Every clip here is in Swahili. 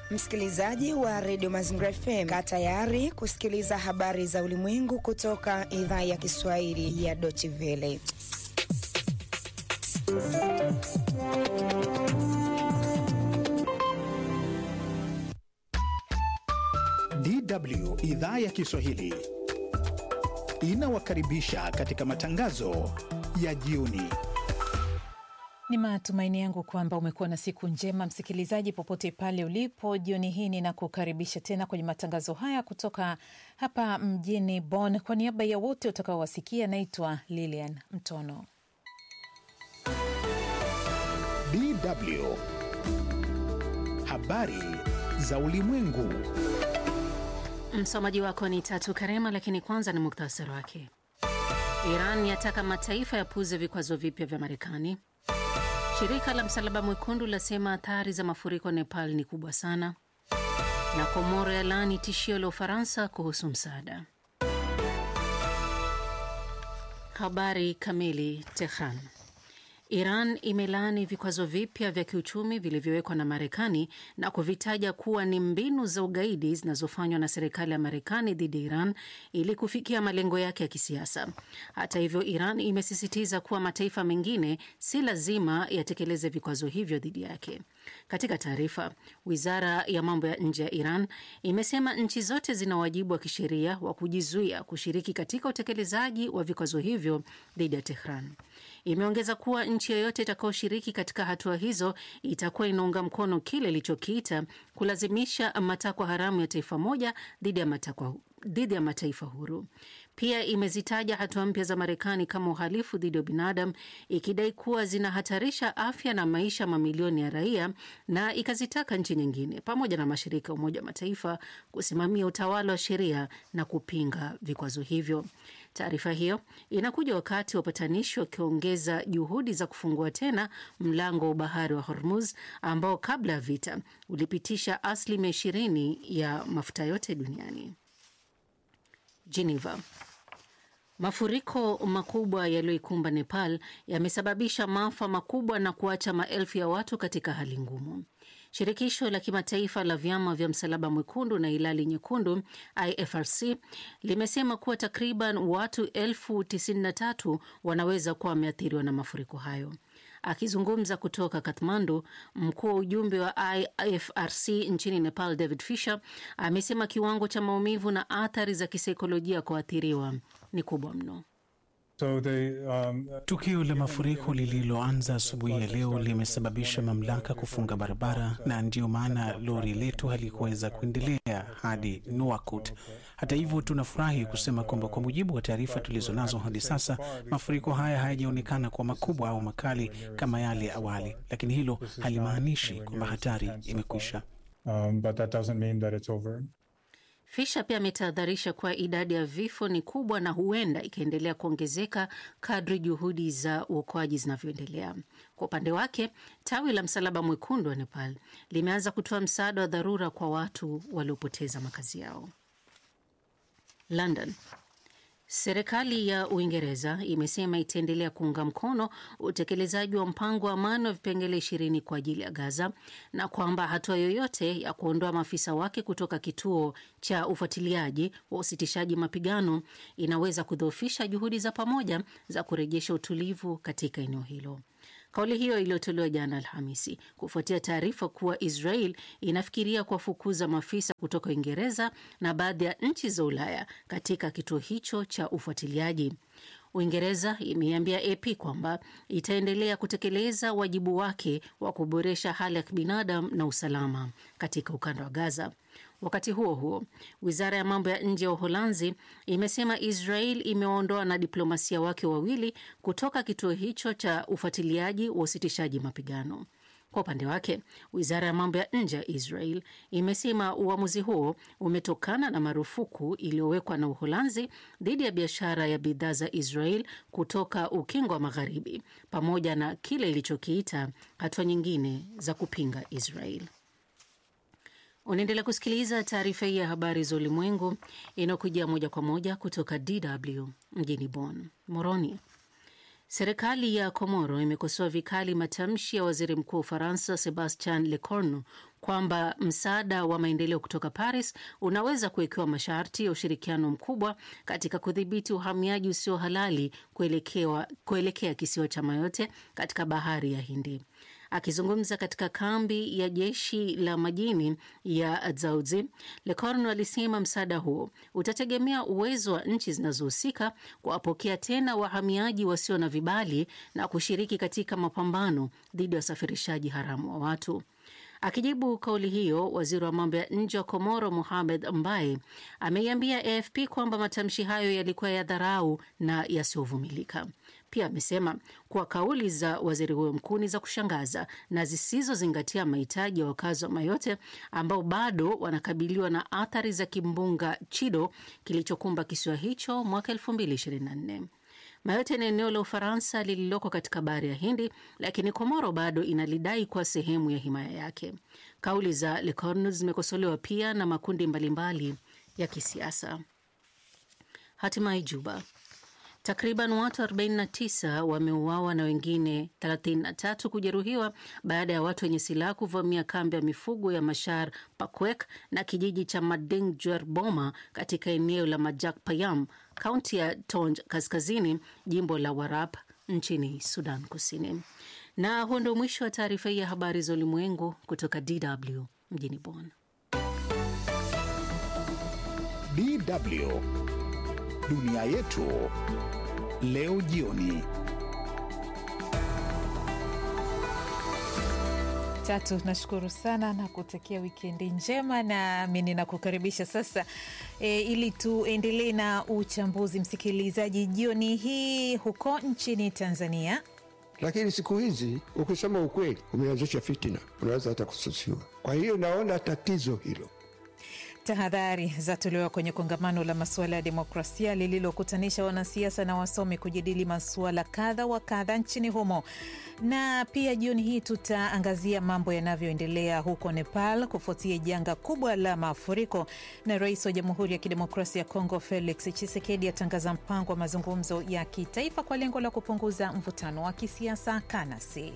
Msikilizaji wa redio Mazingira FM, kaa tayari kusikiliza habari za ulimwengu kutoka idhaa ya Kiswahili ya Deutsche Welle. DW idhaa ya Kiswahili inawakaribisha katika matangazo ya jioni. Ni matumaini yangu kwamba umekuwa na siku njema msikilizaji, popote pale ulipo. Jioni hii ninakukaribisha tena kwenye matangazo haya kutoka hapa mjini Bonn. Kwa niaba ya wote utakaowasikia, naitwa Lilian Mtono. DW habari za ulimwengu. Msomaji wako ni Tatu Karema, lakini kwanza ni muktasari wake. Iran yataka mataifa yapuze vikwazo vipya vya Marekani. Shirika la Msalaba Mwekundu lasema athari za mafuriko Nepal ni kubwa sana, na Komoro yalaani tishio la Ufaransa kuhusu msaada. Habari kamili. Tehran. Iran imelaani vikwazo vipya vya kiuchumi vilivyowekwa na Marekani na kuvitaja kuwa ni mbinu za ugaidi zinazofanywa na serikali ya Marekani dhidi ya Iran ili kufikia malengo yake ya kisiasa. Hata hivyo, Iran imesisitiza kuwa mataifa mengine si lazima yatekeleze vikwazo hivyo dhidi yake. Katika taarifa, wizara ya mambo ya nje ya Iran imesema nchi zote zina wajibu wa kisheria wa kujizuia kushiriki katika utekelezaji wa vikwazo hivyo dhidi ya Tehran. Imeongeza kuwa nchi yoyote itakayoshiriki katika hatua hizo itakuwa inaunga mkono kile ilichokiita kulazimisha matakwa haramu ya taifa moja dhidi ya matakwa dhidi ya mataifa huru. Pia imezitaja hatua mpya za Marekani kama uhalifu dhidi ya binadamu, ikidai kuwa zinahatarisha afya na maisha mamilioni ya raia, na ikazitaka nchi nyingine pamoja na mashirika ya Umoja wa Mataifa kusimamia utawala wa sheria na kupinga vikwazo hivyo. Taarifa hiyo inakuja wakati wapatanishi wakiongeza juhudi za kufungua tena mlango wa bahari wa Hormuz ambao kabla ya vita ulipitisha asilimia ishirini ya mafuta yote duniani. Geneva. Mafuriko makubwa yaliyoikumba Nepal yamesababisha maafa makubwa na kuacha maelfu ya watu katika hali ngumu. Shirikisho la kimataifa la vyama vya Msalaba Mwekundu na Hilali Nyekundu IFRC limesema kuwa takriban watu elfu tisini na tatu wanaweza kuwa wameathiriwa na mafuriko hayo. Akizungumza kutoka Kathmandu, mkuu wa ujumbe wa IFRC nchini Nepal David Fisher amesema kiwango cha maumivu na athari za kisaikolojia kwa waathiriwa ni kubwa mno. So they, um, tukio la mafuriko lililoanza asubuhi ya leo limesababisha mamlaka kufunga barabara na ndiyo maana lori letu halikuweza kuendelea hadi Nuakut. Hata hivyo, tunafurahi kusema kwamba kwa mujibu wa taarifa tulizonazo hadi sasa, mafuriko haya hayajaonekana kuwa makubwa au makali kama yale ya awali, lakini hilo halimaanishi kwamba hatari imekwisha. Um, but that doesn't mean that it's over. Fisha pia ametahadharisha kuwa idadi ya vifo ni kubwa na huenda ikaendelea kuongezeka kadri juhudi za uokoaji zinavyoendelea. Kwa upande wake, tawi la Msalaba Mwekundu wa Nepal limeanza kutoa msaada wa dharura kwa watu waliopoteza makazi yao. London. Serikali ya Uingereza imesema itaendelea kuunga mkono utekelezaji wa mpango wa amani wa vipengele ishirini kwa ajili ya Gaza na kwamba hatua yoyote ya kuondoa maafisa wake kutoka kituo cha ufuatiliaji wa usitishaji mapigano inaweza kudhoofisha juhudi za pamoja za kurejesha utulivu katika eneo hilo. Kauli hiyo iliyotolewa jana Alhamisi kufuatia taarifa kuwa Israel inafikiria kuwafukuza maafisa kutoka Uingereza na baadhi ya nchi za Ulaya katika kituo hicho cha ufuatiliaji. Uingereza imeambia AP kwamba itaendelea kutekeleza wajibu wake wa kuboresha hali ya kibinadamu na usalama katika ukanda wa Gaza. Wakati huo huo, wizara ya mambo ya nje ya Uholanzi imesema Israel imewaondoa na diplomasia wake wawili kutoka kituo hicho cha ufuatiliaji wa usitishaji mapigano. Kwa upande wake, wizara ya mambo ya nje ya Israel imesema uamuzi huo umetokana na marufuku iliyowekwa na Uholanzi dhidi ya biashara ya bidhaa za Israel kutoka ukingo wa Magharibi, pamoja na kile ilichokiita hatua nyingine za kupinga Israel. Unaendelea kusikiliza taarifa hii ya habari za ulimwengu inayokujia moja kwa moja kutoka DW mjini Bonn. Moroni. Serikali ya Komoro imekosoa vikali matamshi ya waziri mkuu wa Ufaransa Sebastian Lecornu kwamba msaada wa maendeleo kutoka Paris unaweza kuwekewa masharti ya ushirikiano mkubwa katika kudhibiti uhamiaji usio halali kuelekea, kuelekea kisiwa cha Mayotte katika bahari ya Hindi. Akizungumza katika kambi ya jeshi la majini ya Dzaoudzi, Lecornu alisema msaada huo utategemea uwezo wa nchi zinazohusika kuwapokea tena wahamiaji wasio na vibali na kushiriki katika mapambano dhidi ya usafirishaji haramu wa watu. Akijibu kauli hiyo, waziri wa mambo ya nje wa Komoro Mohamed Mbaye ameiambia AFP kwamba matamshi hayo yalikuwa ya dharau na yasiyovumilika. Pia amesema kuwa kauli za waziri huyo mkuu ni za kushangaza na zisizozingatia mahitaji ya wakazi wa Mayotte ambao bado wanakabiliwa na athari za kimbunga Chido kilichokumba kisiwa hicho mwaka 2024. Mayotte ni eneo la Ufaransa lililoko katika bahari ya Hindi, lakini Komoro bado inalidai kuwa sehemu ya himaya yake. Kauli za Lecornu zimekosolewa pia na makundi mbalimbali ya kisiasa. Hatimaye Juba, Takriban watu 49 wameuawa na wengine 33 kujeruhiwa baada ya watu wenye silaha kuvamia kambi ya mifugo ya Mashar Pakwek na kijiji cha Mading Jwer Boma katika eneo la Majak Payam, kaunti ya Tonj Kaskazini, jimbo la Warap nchini Sudan Kusini. Na huo ndio mwisho wa taarifa hii ya habari za ulimwengu kutoka DW mjini Bonn. DW dunia yetu leo jioni. Tatu, nashukuru sana na kutakia wikendi njema, nami ninakukaribisha sasa e, ili tuendelee na uchambuzi msikilizaji, jioni hii huko nchini Tanzania. Lakini siku hizi ukisema ukweli umeanzisha fitina, unaweza hata kususiwa. Kwa hiyo naona tatizo hilo. Tahadhari zatolewa kwenye kongamano la masuala ya demokrasia lililokutanisha wanasiasa na wasomi kujadili masuala kadha wa kadha nchini humo. Na pia jioni hii tutaangazia mambo yanavyoendelea huko Nepal kufuatia janga kubwa la mafuriko, na rais wa Jamhuri ya Kidemokrasia ya Kongo Felix Tshisekedi atangaza mpango wa mazungumzo ya kitaifa kwa lengo la kupunguza mvutano wa kisiasa Kanasi.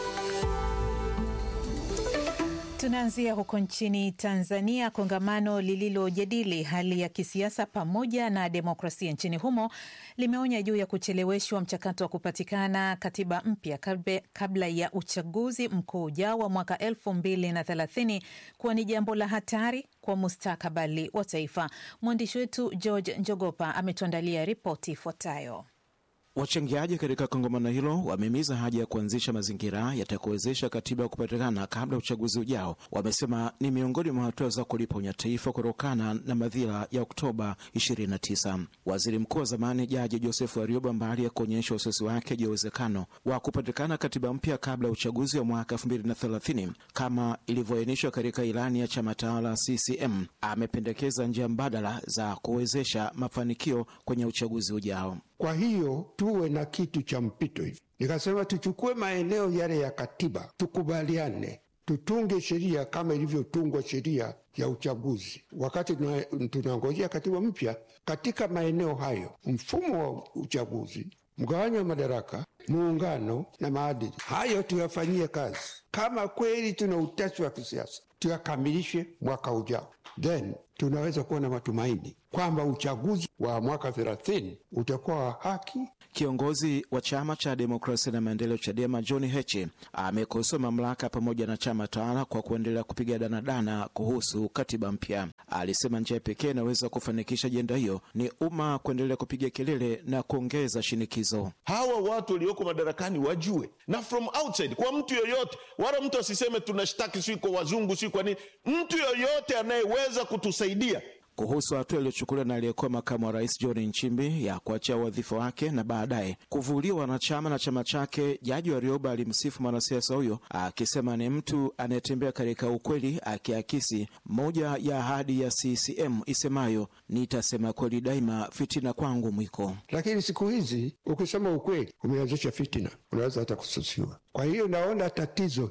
Tunaanzia huko nchini Tanzania. Kongamano lililojadili hali ya kisiasa pamoja na demokrasia nchini humo limeonya juu ya kucheleweshwa mchakato wa kupatikana katiba mpya kabla ya uchaguzi mkuu ujao wa mwaka elfu mbili na thelathini kuwa ni jambo la hatari kwa mustakabali wa taifa. Mwandishi wetu George Njogopa ametuandalia ripoti ifuatayo. Wachangiaji katika kongamano hilo wamehimiza haja ya kuanzisha mazingira yatakayowezesha katiba ya kupatikana kabla ya uchaguzi ujao. Wamesema ni miongoni mwa hatua za kuliponya taifa kutokana na madhila ya Oktoba 29. Waziri mkuu wa zamani Jaji Joseph Warioba, mbali ya kuonyesha wasiwasi wake juu ya uwezekano wa kupatikana katiba mpya kabla ya uchaguzi wa mwaka 2030 kama ilivyoainishwa katika ilani ya chama tawala CCM, amependekeza njia mbadala za kuwezesha mafanikio kwenye uchaguzi ujao. Kwa hiyo tuwe na kitu cha mpito hivi. Nikasema tuchukue maeneo yale ya katiba, tukubaliane, tutunge sheria kama ilivyotungwa sheria ya uchaguzi. Wakati tunangojea katiba mpya, katika maeneo hayo, mfumo wa uchaguzi, mgawanyo wa madaraka, muungano na maadili, hayo tuyafanyie kazi. Kama kweli tuna utashi wa kisiasa, tuyakamilishe mwaka ujao, then tunaweza kuwa na matumaini kwamba uchaguzi wa mwaka thelathini utakuwa wa haki. Kiongozi wa chama cha demokrasia na maendeleo CHADEMA John Heche amekosoa mamlaka pamoja na chama tawala kwa kuendelea kupiga danadana kuhusu katiba mpya. Alisema njia pekee inaweza kufanikisha ajenda hiyo ni umma kuendelea kupiga kelele na kuongeza shinikizo. Hawa watu walioko madarakani wajue, na from outside, kwa mtu yoyote, wala mtu asiseme tunashtaki si kwa wazungu si kwa nini. Mtu yoyote anayeweza kutusaidia kuhusu hatua iliyochukuliwa na aliyekuwa makamu wa rais John Nchimbi ya kuachia wadhifa wake na baadaye kuvuliwa wanachama na chama chake. Jaji Warioba alimsifu mwanasiasa huyo akisema ni mtu anayetembea katika ukweli, akiakisi moja ya ahadi ya CCM isemayo nitasema kweli daima, fitina kwangu mwiko. Lakini siku hizi ukisema ukweli umeanzisha fitina, unaweza hata kususiwa. Kwa hiyo naona tatizo hilo.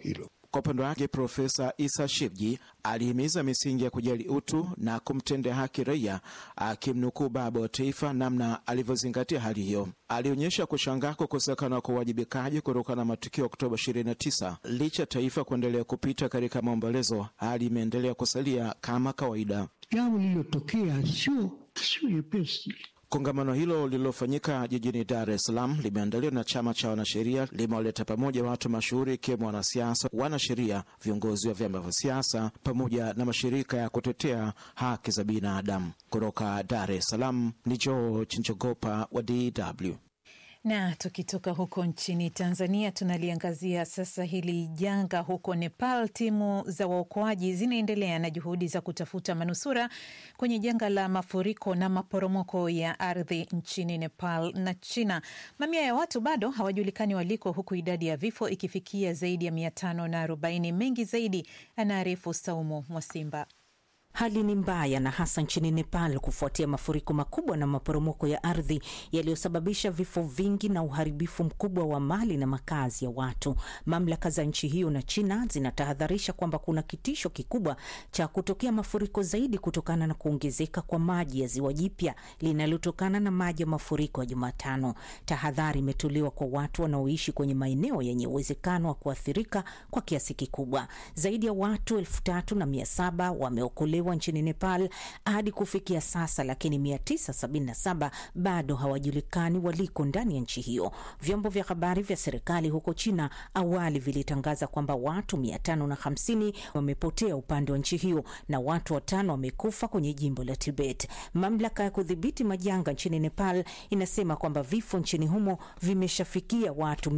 Kwa upande wake, Profesa Isa Shivji alihimiza misingi ya kujali utu na kumtendea haki raia, akimnukuu baba wa taifa namna alivyozingatia hali hiyo. Alionyesha kushangaa kukosekana kwa uwajibikaji kutokana na matukio ya Oktoba 29. Licha ya taifa kuendelea kupita katika maombolezo, hali imeendelea kusalia kama kawaida. Jambo lililotokea sio sio nyepesi. Kongamano hilo lililofanyika jijini Dar es Salaam limeandaliwa na chama cha wanasheria, limewaleta pamoja watu mashuhuri ikiwemo wanasiasa, wanasheria, viongozi wa vyama vya siasa pamoja na mashirika ya kutetea haki za binadamu. Kutoka Dar es Salaam ni George Njogopa wa DW. Na tukitoka huko nchini Tanzania, tunaliangazia sasa hili janga huko Nepal. Timu za waokoaji zinaendelea na juhudi za kutafuta manusura kwenye janga la mafuriko na maporomoko ya ardhi nchini Nepal na China. Mamia ya watu bado hawajulikani waliko, huku idadi ya vifo ikifikia zaidi ya mia tano na arobaini. Mengi zaidi anaarifu Saumu Mwasimba. Hali ni mbaya na hasa nchini Nepal kufuatia mafuriko makubwa na maporomoko ya ardhi yaliyosababisha vifo vingi na uharibifu mkubwa wa mali na makazi ya watu. Mamlaka za nchi hiyo na China zinatahadharisha kwamba kuna kitisho kikubwa cha kutokea mafuriko zaidi kutokana na kuongezeka kwa maji ya ziwa jipya linalotokana na maji ya mafuriko ya Jumatano. Tahadhari imetolewa kwa watu wanaoishi kwenye maeneo yenye uwezekano wa kuathirika kwa kiasi kikubwa. Zaidi ya watu elfu tatu na mia saba wameokolewa nchini Nepal hadi kufikia sasa, lakini 977 bado hawajulikani waliko ndani ya nchi hiyo. Vyombo vya habari vya serikali huko China awali vilitangaza kwamba watu 550 wamepotea upande wa nchi hiyo na watu watano wamekufa kwenye jimbo la Tibet. Mamlaka ya kudhibiti majanga nchini Nepal inasema kwamba vifo nchini humo vimeshafikia watu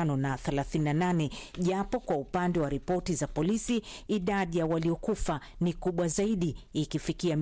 538, japo kwa upande wa ripoti za polisi idadi ya waliokufa ni kubwa zaidi ikifikia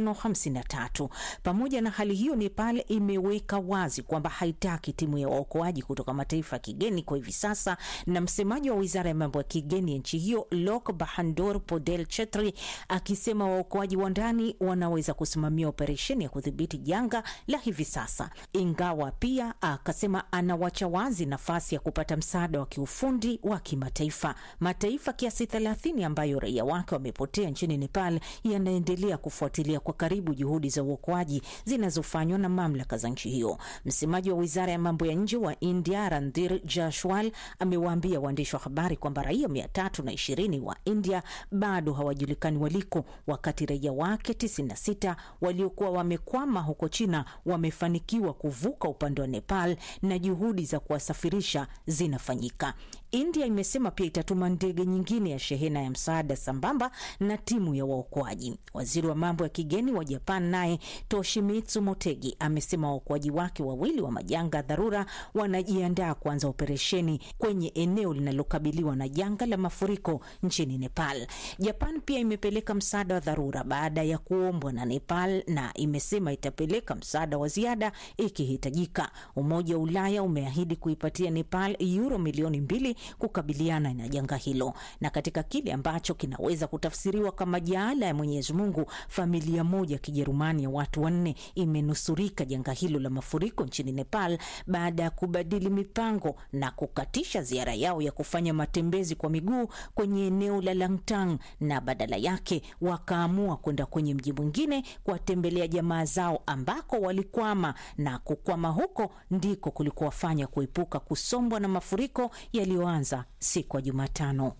553. Pamoja na hali hiyo, Nepal imeweka wazi kwamba haitaki timu ya waokoaji kutoka mataifa ya kigeni kwa hivi sasa, na msemaji wa wizara ya mambo ya kigeni ya nchi hiyo Lok Bahadur Podel Chetri akisema waokoaji wa ndani wanaweza kusimamia operesheni ya kudhibiti janga la hivi sasa, ingawa pia akasema anawacha wazi nafasi ya kupata msaada wa kiufundi wa kimataifa. Mataifa kiasi 30 ambayo raia wake wamepotea nchini Nepal yanaendelea kufuatilia kwa karibu juhudi za uokoaji zinazofanywa na mamlaka za nchi hiyo. Msemaji wa wizara ya mambo ya nje wa India Randhir Jashwal amewaambia waandishi wa habari kwamba raia mia tatu na ishirini wa India bado hawajulikani waliko, wakati raia wake 96 waliokuwa wamekwama huko China wamefanikiwa kuvuka upande wa Nepal na juhudi za kuwasafirisha zinafanyika. India imesema pia itatuma ndege nyingine ya shehena ya msaada sambamba na timu ya waokoaji. Waziri wa mambo ya kigeni wa Japan naye Toshimitsu Motegi amesema waokoaji wake wawili wa majanga ya dharura wanajiandaa kuanza operesheni kwenye eneo linalokabiliwa na janga la mafuriko nchini Nepal. Japan pia imepeleka msaada wa dharura baada ya kuombwa na Nepal na imesema itapeleka msaada wa ziada ikihitajika. Umoja wa Ulaya umeahidi kuipatia Nepal euro milioni mbili kukabiliana na janga hilo. Na katika kile ambacho kinaweza kutafsiriwa kama jaala ya Mwenyezi Mungu, familia moja ya Kijerumani ya watu wanne imenusurika janga hilo la mafuriko nchini Nepal baada ya kubadili mipango na kukatisha ziara yao ya kufanya matembezi kwa miguu kwenye eneo la Langtang na badala yake wakaamua kwenda kwenye mji mwingine kuwatembelea jamaa zao ambako walikwama, na kukwama huko ndiko kulikuwafanya kuepuka kusombwa na mafuriko yaliyoanza siku ya Jumatano.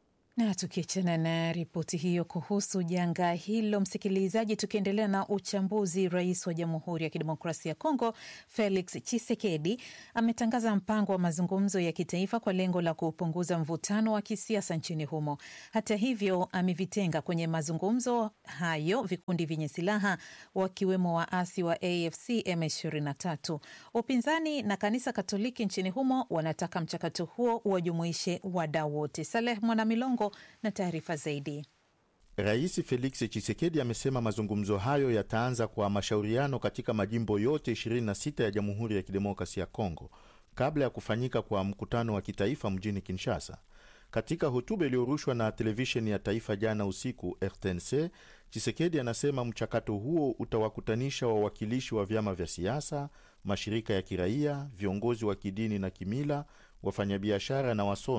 Na tukiachana na ripoti hiyo kuhusu janga hilo, msikilizaji, tukiendelea na uchambuzi, rais wa Jamhuri ya Kidemokrasia ya Kongo Felix Tshisekedi ametangaza mpango wa mazungumzo ya kitaifa kwa lengo la kupunguza mvutano wa kisiasa nchini humo. Hata hivyo, amevitenga kwenye mazungumzo hayo vikundi vyenye silaha wakiwemo waasi wa AFC M23. Upinzani na kanisa Katoliki nchini humo wanataka mchakato huo uwajumuishe wadau wote. Saleh Mwanamilongo na taarifa zaidi. Rais Felix Tshisekedi amesema mazungumzo hayo yataanza kwa mashauriano katika majimbo yote 26 ya Jamhuri ya Kidemokrasia ya Kongo kabla ya kufanyika kwa mkutano wa kitaifa mjini Kinshasa. Katika hotuba iliyorushwa na televisheni ya taifa jana usiku RTNC, Tshisekedi anasema mchakato huo utawakutanisha wawakilishi wa vyama vya siasa, mashirika ya kiraia, viongozi wa kidini na kimila, wafanyabiashara na wasomi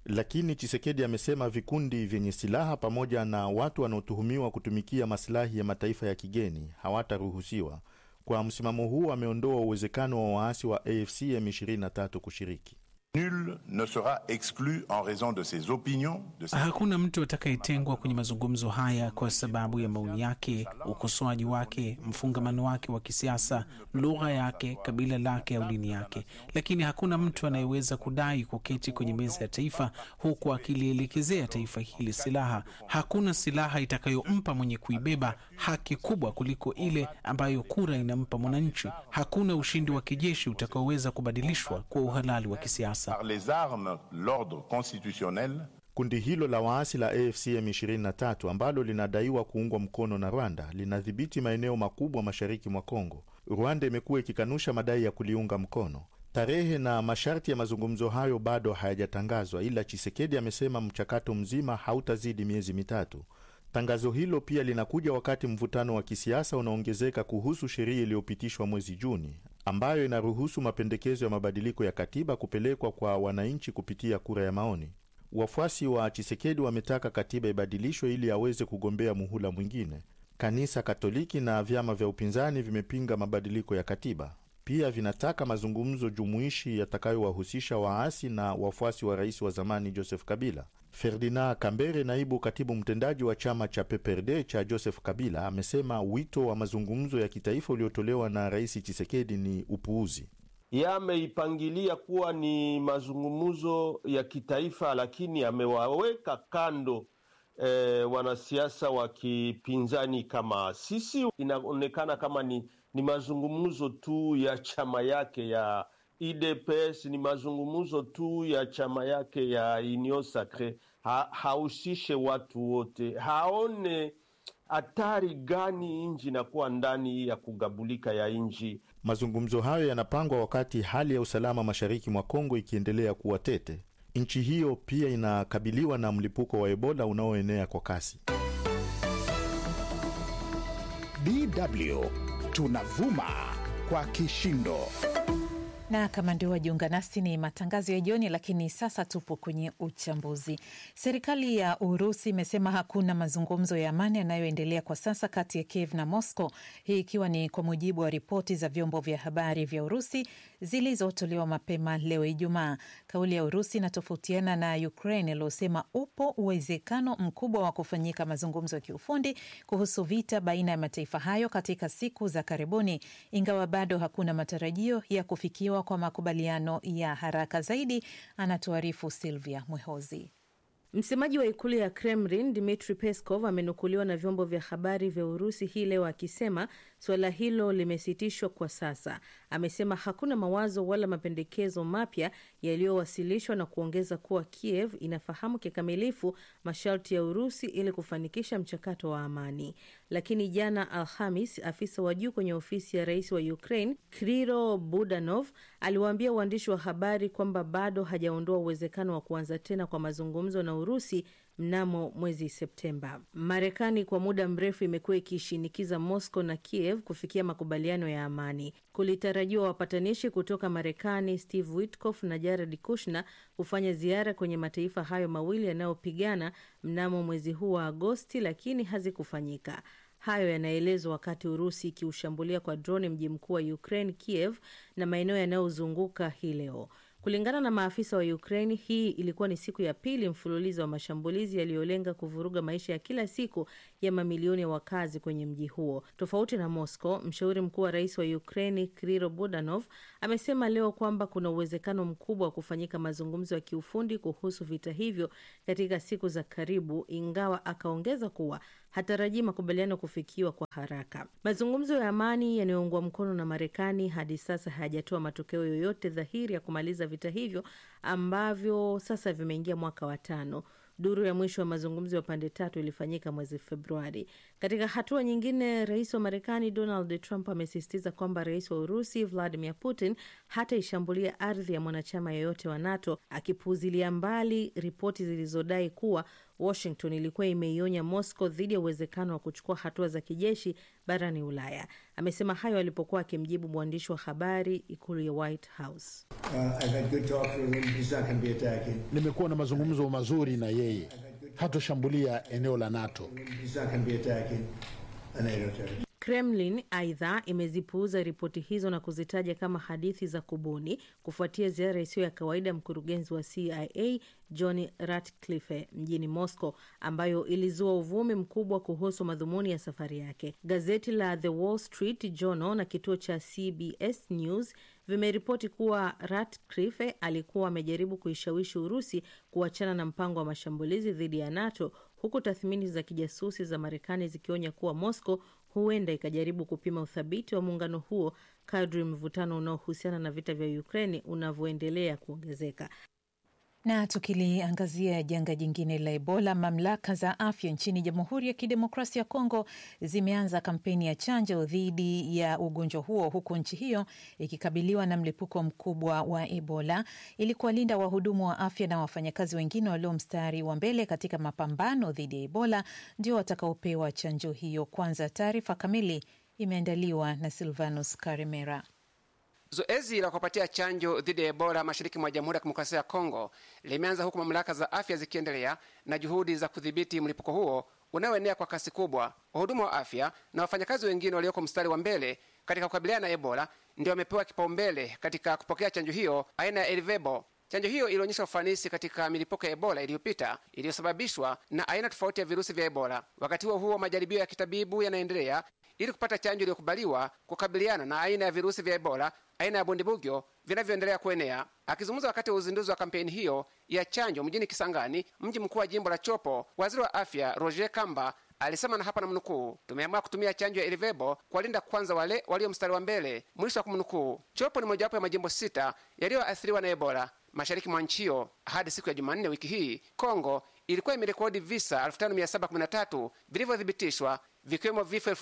Lakini Chisekedi amesema vikundi vyenye silaha pamoja na watu wanaotuhumiwa kutumikia masilahi ya mataifa ya kigeni hawataruhusiwa. Kwa msimamo huu, ameondoa uwezekano wa waasi wa AFC M23 kushiriki. Nul ne sera exclu en raison de ses opinions, de ses... Hakuna mtu atakayetengwa kwenye mazungumzo haya kwa sababu ya maoni yake, ukosoaji wake, mfungamano wake wa kisiasa, lugha yake, kabila lake au dini yake. Lakini hakuna mtu anayeweza kudai kuketi kwenye meza ya taifa huku akilielekezea taifa hili silaha. Hakuna silaha itakayompa mwenye kuibeba haki kubwa kuliko ile ambayo kura inampa mwananchi. Hakuna ushindi wa kijeshi utakaoweza kubadilishwa kwa uhalali wa kisiasa. par les armes l'ordre constitutionnel. Kundi hilo la waasi la AFC M23 ambalo linadaiwa kuungwa mkono na Rwanda linadhibiti maeneo makubwa mashariki mwa Kongo. Rwanda imekuwa ikikanusha madai ya kuliunga mkono. Tarehe na masharti ya mazungumzo hayo bado hayajatangazwa, ila Chisekedi amesema mchakato mzima hautazidi miezi mitatu. Tangazo hilo pia linakuja wakati mvutano wa kisiasa unaongezeka kuhusu sheria iliyopitishwa mwezi Juni ambayo inaruhusu mapendekezo ya mabadiliko ya katiba kupelekwa kwa wananchi kupitia kura ya maoni. Wafuasi wa Chisekedi wametaka katiba ibadilishwe ili aweze kugombea muhula mwingine. Kanisa Katoliki na vyama vya upinzani vimepinga mabadiliko ya katiba. Pia vinataka mazungumzo jumuishi yatakayowahusisha waasi na wafuasi wa rais wa zamani Joseph Kabila. Ferdinand Kambere, naibu katibu mtendaji wa chama cha PPRD cha Joseph Kabila, amesema wito wa mazungumzo ya kitaifa uliotolewa na rais Chisekedi ni upuuzi. Yameipangilia kuwa ni mazungumzo ya kitaifa, lakini amewaweka kando e, wanasiasa wa kipinzani kama sisi. Inaonekana kama ni, ni mazungumzo tu ya chama yake ya UDPS, ni mazungumzo tu ya chama yake ya Union Sacre. Ha, hahusishe watu wote, haone hatari gani nchi inakuwa ndani ya kugabulika ya nchi. Mazungumzo hayo yanapangwa wakati hali ya usalama mashariki mwa Kongo ikiendelea kuwa tete. Nchi hiyo pia inakabiliwa na mlipuko wa Ebola unaoenea kwa kasi. DW tunavuma kwa kishindo na kama ndio wajiunga nasi, ni matangazo ya jioni, lakini sasa tupo kwenye uchambuzi. Serikali ya Urusi imesema hakuna mazungumzo ya amani yanayoendelea kwa sasa kati ya Kiev na Moscow, hii ikiwa ni kwa mujibu wa ripoti za vyombo vya habari vya Urusi zilizotolewa mapema leo Ijumaa. Kauli ya Urusi inatofautiana na Ukraine iliyosema upo uwezekano mkubwa wa kufanyika mazungumzo ya kiufundi kuhusu vita baina ya mataifa hayo katika siku za karibuni, ingawa bado hakuna matarajio ya kufikiwa kwa makubaliano ya haraka zaidi, anatuarifu Silvia Mwehozi. Msemaji wa ikulu ya Kremlin Dmitri Peskov amenukuliwa na vyombo vya habari vya Urusi hii leo akisema suala hilo limesitishwa kwa sasa. Amesema hakuna mawazo wala mapendekezo mapya yaliyowasilishwa na kuongeza kuwa Kiev inafahamu kikamilifu masharti ya Urusi ili kufanikisha mchakato wa amani. Lakini jana Alhamis, afisa wa juu kwenye ofisi ya rais wa Ukraine Kriro Budanov aliwaambia waandishi wa habari kwamba bado hajaondoa uwezekano wa kuanza tena kwa mazungumzo na Urusi mnamo mwezi Septemba. Marekani kwa muda mrefu imekuwa ikishinikiza Moscow na Kiev kufikia makubaliano ya amani. Kulitarajiwa wapatanishi kutoka Marekani Steve Witkoff na Jared Kushner kufanya ziara kwenye mataifa hayo mawili yanayopigana mnamo mwezi huu wa Agosti, lakini hazikufanyika. Hayo yanaelezwa wakati Urusi ikiushambulia kwa droni mji mkuu wa Ukraine, Kiev, na maeneo yanayozunguka hii leo. Kulingana na maafisa wa Ukraine, hii ilikuwa ni siku ya pili mfululizo wa mashambulizi yaliyolenga kuvuruga maisha ya kila siku ya mamilioni ya wakazi kwenye mji huo. Tofauti na Moscow, mshauri mkuu wa rais wa Ukraine Kriro Budanov amesema leo kwamba kuna uwezekano mkubwa wa kufanyika mazungumzo ya kiufundi kuhusu vita hivyo katika siku za karibu, ingawa akaongeza kuwa hatarajii makubaliano kufikiwa kwa haraka. Mazungumzo ya amani yanayoungwa mkono na Marekani hadi sasa hayajatoa matokeo yoyote dhahiri ya kumaliza vita hivyo ambavyo sasa vimeingia mwaka wa tano. Duru ya mwisho wa mazungumzo ya pande tatu ilifanyika mwezi Februari. Katika hatua nyingine, rais wa Marekani Donald Trump amesisitiza kwamba rais wa Urusi Vladimir Putin hataishambulia ardhi ya mwanachama yoyote wa NATO, akipuuzilia mbali ripoti zilizodai kuwa Washington ilikuwa imeionya Moscow dhidi ya uwezekano wa kuchukua hatua za kijeshi barani Ulaya. Amesema hayo alipokuwa akimjibu mwandishi wa habari ikulu ya White House. Nimekuwa na mazungumzo mazuri na yeye, hatoshambulia eneo la NATO. Kremlin aidha imezipuuza ripoti hizo na kuzitaja kama hadithi za kubuni kufuatia ziara isiyo ya kawaida ya mkurugenzi wa CIA John Ratcliffe mjini Moscow, ambayo ilizua uvumi mkubwa kuhusu madhumuni ya safari yake. Gazeti la The Wall Street Journal na kituo cha CBS News vimeripoti kuwa Ratcliffe alikuwa amejaribu kuishawishi Urusi kuachana na mpango wa mashambulizi dhidi ya NATO, huku tathmini za kijasusi za Marekani zikionya kuwa Moscow huenda ikajaribu kupima uthabiti wa muungano huo kadri mvutano unaohusiana na vita vya Ukraini unavyoendelea kuongezeka. Na tukiliangazia janga jingine la Ebola, mamlaka za afya nchini Jamhuri ya Kidemokrasia ya Kongo zimeanza kampeni ya chanjo dhidi ya ugonjwa huo, huku nchi hiyo ikikabiliwa na mlipuko mkubwa wa Ebola. Ili kuwalinda wahudumu wa afya na wafanyakazi wengine walio mstari wa mbele katika mapambano dhidi ya Ebola ndio watakaopewa chanjo hiyo kwanza. Taarifa kamili imeandaliwa na Silvanus Karimera. Zoezi la kuwapatia chanjo dhidi ya Ebola mashariki mwa Jamhuri ya Kidemokrasia ya Kongo limeanza huku mamlaka za afya zikiendelea na juhudi za kudhibiti mlipuko huo unaoenea kwa kasi kubwa. Wahudumu wa afya na wafanyakazi wengine walioko mstari wa mbele katika kukabiliana na Ebola ndio wamepewa kipaumbele katika kupokea chanjo hiyo aina ya Elvebo. Chanjo hiyo ilionyesha ufanisi katika milipuko ya Ebola iliyopita iliyosababishwa na aina tofauti ya virusi vya Ebola. Wakati huo huo, majaribio ya kitabibu yanaendelea ili kupata chanjo iliyokubaliwa kukabiliana na aina ya virusi vya Ebola aina ya bundibugyo vinavyoendelea kuenea. Akizungumza wakati wa uzinduzi wa kampeni hiyo ya chanjo mjini Kisangani, mji mkuu wa jimbo la Chopo, waziri wa afya Roger Kamba alisema na hapa na mnukuu, tumeamua kutumia chanjo ya Elivebo kuwalinda kwanza wale walio mstari wa mbele, mwisho wa kumnukuu. Chopo ni mojawapo ya majimbo sita yaliyoathiriwa na Ebola mashariki mwa nchi hiyo. Hadi siku ya Jumanne wiki hii, Kongo ilikuwa imerekodi visa 5713 vilivyothibitishwa vikiwemo vifo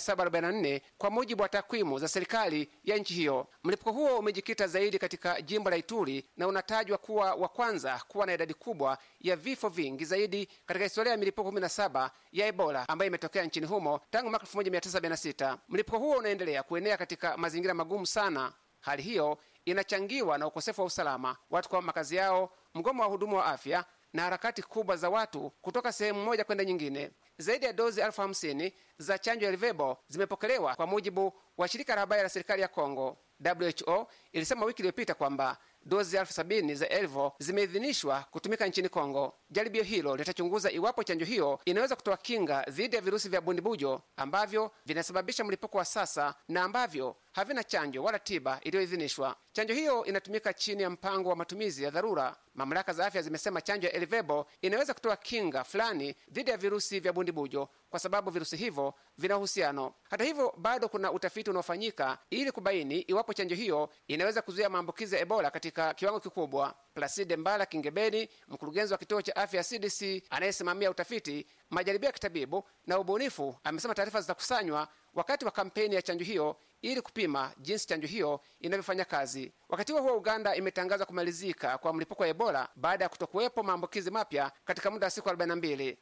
2744 kwa mujibu wa takwimu za serikali ya nchi hiyo. Mlipuko huo umejikita zaidi katika jimbo la Ituri na unatajwa kuwa wa kwanza kuwa na idadi kubwa ya vifo vingi zaidi katika historia ya milipuko 17 ya Ebola ambayo imetokea nchini humo tangu mwaka 1976. Mlipuko huo unaendelea kuenea katika mazingira magumu sana. Hali hiyo inachangiwa na ukosefu wa usalama, watu kwa makazi yao, mgomo wa wahudumu wa afya na harakati kubwa za watu kutoka sehemu moja kwenda nyingine. Zaidi ya dozi elfu hamsini za chanjo ya Livebo zimepokelewa kwa mujibu wa shirika la habari la serikali ya Kongo. WHO ilisema wiki iliyopita kwamba dozi elfu sabini za Elvo zimeidhinishwa kutumika nchini Kongo. Jaribio hilo litachunguza iwapo chanjo hiyo inaweza kutoa kinga dhidi ya virusi vya bundibujo ambavyo vinasababisha mlipuko wa sasa na ambavyo havina chanjo wala tiba iliyoidhinishwa. Chanjo hiyo inatumika chini ya mpango wa matumizi ya dharura. Mamlaka za afya zimesema chanjo ya Elivebo inaweza kutoa kinga fulani dhidi ya virusi vya bundibujo kwa sababu virusi hivyo vina uhusiano. Hata hivyo, bado kuna utafiti unaofanyika ili kubaini iwapo chanjo hiyo inaweza kuzuia maambukizi ya Ebola katika kiwango kikubwa. Placide Mbala Kingebeni, mkurugenzi wa kituo cha afya CDC anayesimamia utafiti, majaribio ya kitabibu na ubunifu, amesema taarifa zitakusanywa wakati wa kampeni ya chanjo hiyo ili kupima jinsi chanjo hiyo inavyofanya kazi. Wakati huo huo, Uganda imetangaza kumalizika kwa mlipuko wa Ebola baada ya kutokuwepo maambukizi mapya katika muda wa siku 42.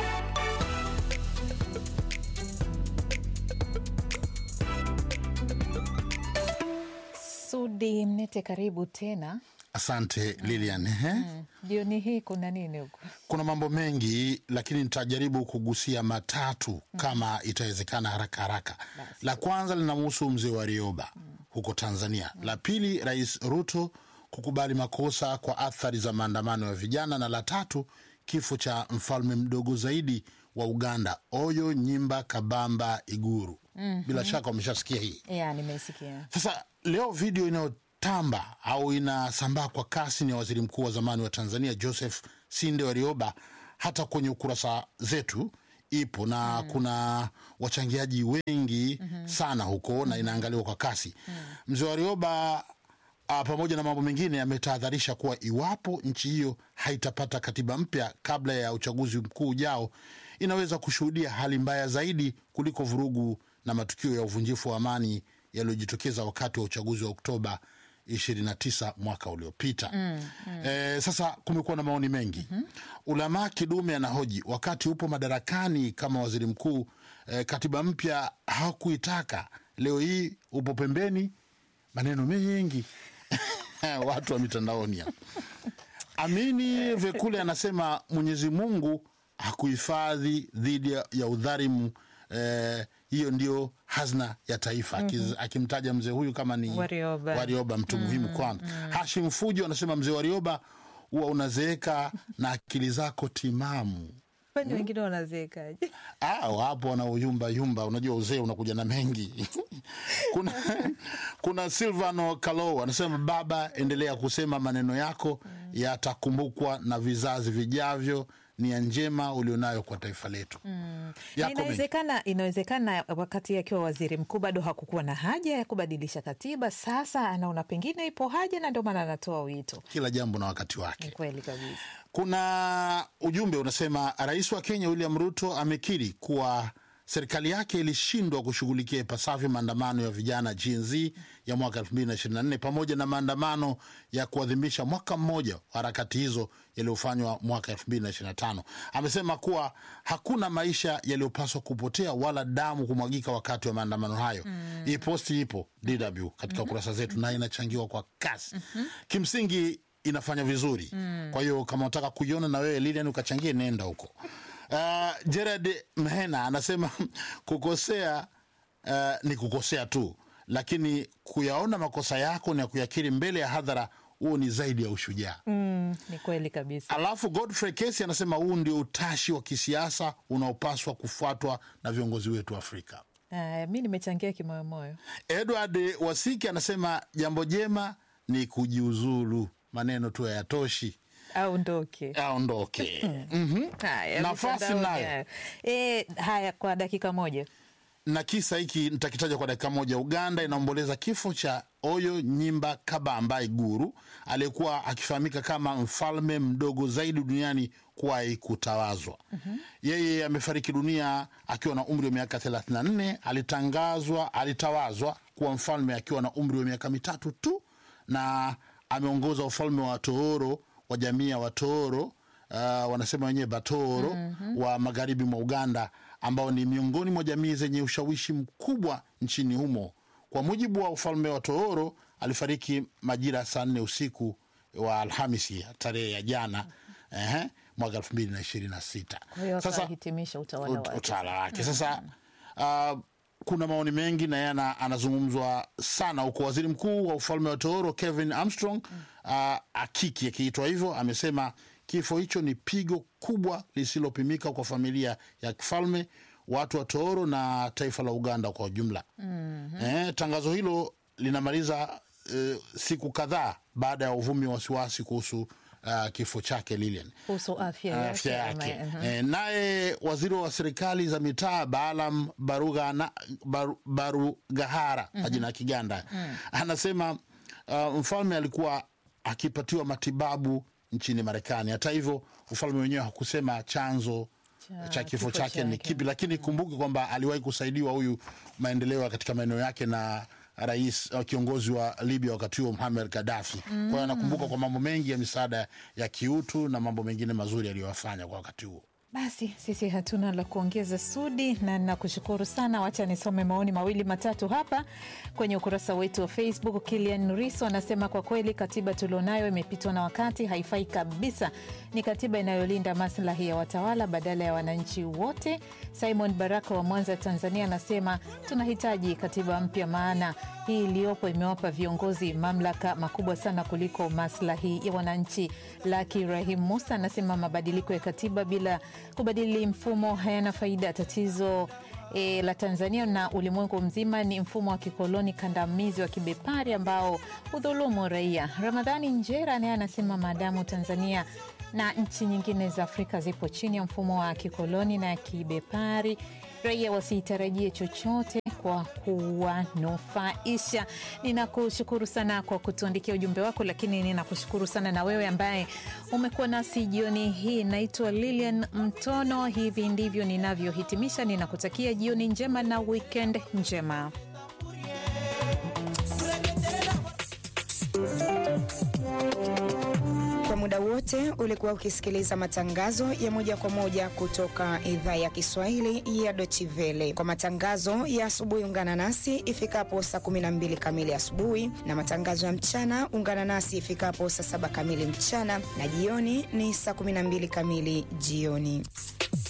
Sudi Mnete, karibu tena. Asante Lilian. Ehe. Jioni mm, hii kuna nini huko? Kuna mambo mengi, lakini nitajaribu kugusia matatu mm, kama itawezekana haraka haraka. Basi. La kwanza linamhusu mzee wa Rioba mm, huko Tanzania mm. La pili, Rais Ruto kukubali makosa kwa athari za maandamano ya vijana, na la tatu, kifo cha mfalme mdogo zaidi wa Uganda Oyo Nyimba Kabamba Iguru. mm -hmm. Bila shaka wameshasikia hii yeah, nimesikia. Sasa leo video inayo tamba au inasambaa kwa kasi ni ya waziri mkuu wa zamani wa Tanzania Joseph Sinde Warioba. Hata kwenye ukurasa zetu ipo na mm. kuna wachangiaji wengi mm -hmm. sana huko mm -hmm. na inaangaliwa kwa kasi mm. Mzee Warioba a, pamoja na mambo mengine ametahadharisha kuwa iwapo nchi hiyo haitapata katiba mpya kabla ya uchaguzi mkuu ujao, inaweza kushuhudia hali mbaya zaidi kuliko vurugu na matukio ya uvunjifu wa amani yaliyojitokeza wakati wa uchaguzi wa Oktoba 29 mwaka uliopita. Mm, mm. E, sasa kumekuwa na maoni mengi mm-hmm. Ulamaa Kidume anahoji wakati upo madarakani kama waziri mkuu e, katiba mpya hakuitaka, leo hii upo pembeni, maneno mengi watu wa mitandaoni hapa. Amini Vekule anasema Mwenyezi Mungu hakuhifadhi dhidi ya- ya udhalimu eh, hiyo ndio hazina ya taifa Akiz, Mhm. akimtaja mzee huyu kama ni Warioba. Warioba mtu muhimu kwanza. Hashim Fujo anasema mzee Warioba huwa unazeeka na akili zako timamu. Kwani wengine wanazeekaje? Ah, wapo wanaoyumba yumba, unajua uzee unakuja na mengi. kuna, kuna Silvano Kalo anasema baba, endelea kusema maneno yako yatakumbukwa na vizazi vijavyo. Nia njema ulionayo kwa taifa letu. Mm. Na Yako mengi. inawezekana inawezekana wakati akiwa waziri mkuu bado hakukuwa na haja ya kubadilisha katiba. Sasa anaona pengine ipo haja, na ndio maana anatoa wito. Kila jambo na wakati wake. Ni kweli kabisa. Kuna ujumbe unasema rais wa Kenya William Ruto amekiri kuwa serikali yake ilishindwa kushughulikia ipasavyo maandamano ya vijana Gen Z ya mwaka 2024 pamoja na maandamano ya kuadhimisha mwaka mmoja wa harakati hizo yaliyofanywa mwaka 2025. Amesema kuwa hakuna maisha yaliyopaswa kupotea wala damu kumwagika wakati wa maandamano hayo. Mm. Hii posti ipo DW katika kurasa zetu na inachangiwa kwa kasi. Kimsingi inafanya vizuri Mm. kwa hiyo kama unataka kuiona na wewe Lilian ukachangie, nenda huko. Uh, Gerard Mhena anasema kukosea uh, ni kukosea tu, lakini kuyaona makosa yako na kuyakiri mbele ya hadhara, huo ni zaidi ya ushujaa. Mm, ni kweli kabisa. Alafu Godfrey Kesi anasema huu ndio utashi wa kisiasa unaopaswa kufuatwa na viongozi wetu wa Afrika. Uh, mi nimechangia kimoyomoyo. Edward Wasiki anasema jambo jema ni kujiuzulu, maneno tu hayatoshi, aondoke aondoke. Mhm. Haya, Nafasi mitandaoni nayo. hayo. Eh, haya kwa dakika moja na kisa hiki nitakitaja kwa dakika moja. Uganda inaomboleza kifo cha Oyo Nyimba Kabamba Iguru aliyekuwa akifahamika kama mfalme mdogo zaidi duniani kuwahi kutawazwa. Yeye amefariki dunia akiwa na umri wa miaka 34. Alitangazwa, alitawazwa kuwa mfalme akiwa na umri wa miaka mitatu tu, na ameongoza ufalme wa Tooro wa jamii ya Watooro uh, wanasema wenyewe Batoro Mhm. wa magharibi mwa Uganda ambao ni miongoni mwa jamii zenye ushawishi mkubwa nchini humo. Kwa mujibu wa ufalme wa Tooro, alifariki majira ya saa nne usiku wa Alhamisi tarehe ya jana ehe, mwaka elfu mbili na ishirini na sita. kwa hiyo Sasa akahitimisha utawala ut- wake. utawala wake sasa uh, kuna maoni mengi na yeye ana- anazungumzwa sana huko. Waziri mkuu wa ufalme wa Tooro Kevin Armstrong uh, akiki akiitwa hivyo, amesema kifo hicho ni pigo kubwa lisilopimika kwa familia ya kifalme, watu wa Tooro na taifa la Uganda kwa ujumla. Mhm. Eh, tangazo hilo linamaliza eh, siku kadhaa baada ya uvumi wa wasiwasi kuhusu uh, kifo chake Lilian kuhusu afya yake, afya ama- yake. mhm. Eh, naye waziri wa serikali za mitaa Baalam Barugana, Baru, Barugahara Mhm. majina ya Kiganda Mm. anasema uh, mfalme alikuwa akipatiwa matibabu nchini Marekani. Hata hivyo ufalme wenyewe hakusema chanzo Cha cha kifo kifo chake ni chake. kipi, lakini kumbuke kwamba aliwahi kusaidiwa huyu maendeleo katika maeneo yake na rais uh, kiongozi wa Libya wakati huo Muammar Gaddafi. Kwa hiyo Mm. anakumbuka kwa mambo mengi ya misaada ya kiutu na mambo mengine mazuri aliyowafanya kwa wakati huo. Basi sisi hatuna la kuongeza Sudi, na nakushukuru sana. Wacha nisome maoni mawili matatu hapa kwenye ukurasa wetu wa Facebook. Kilian Riso anasema kwa kweli katiba tulionayo imepitwa na wakati, haifai kabisa. Ni katiba inayolinda maslahi ya watawala badala ya wananchi wote. Simon Baraka wa Mwanza, Tanzania anasema tunahitaji katiba mpya, maana hii iliyopo imewapa viongozi mamlaka makubwa sana kuliko maslahi ya wananchi. Laki Rahim Musa anasema mabadiliko ya katiba bila kubadili mfumo hayana faida. Tatizo e, la Tanzania na ulimwengu mzima ni mfumo wa kikoloni kandamizi wa kibepari ambao hudhulumu raia. Ramadhani Njera naye anasema maadamu Tanzania na nchi nyingine za Afrika zipo chini ya mfumo wa kikoloni na kibepari, raia wasitarajie chochote kwa kuwanufaisha. Ninakushukuru sana kwa kutuandikia ujumbe wako, lakini ninakushukuru sana na wewe ambaye umekuwa nasi jioni hii. Naitwa Lilian Mtono. Hivi ndivyo ninavyohitimisha. Ninakutakia jioni njema na weekend njema. wote ulikuwa ukisikiliza matangazo ya moja kwa moja kutoka idhaa ya Kiswahili ya Deutsche Welle. Kwa matangazo ya asubuhi, ungana nasi ifikapo saa 12 kamili asubuhi, na matangazo ya mchana ungana nasi ifikapo saa saba kamili mchana, na jioni ni saa 12 kamili jioni.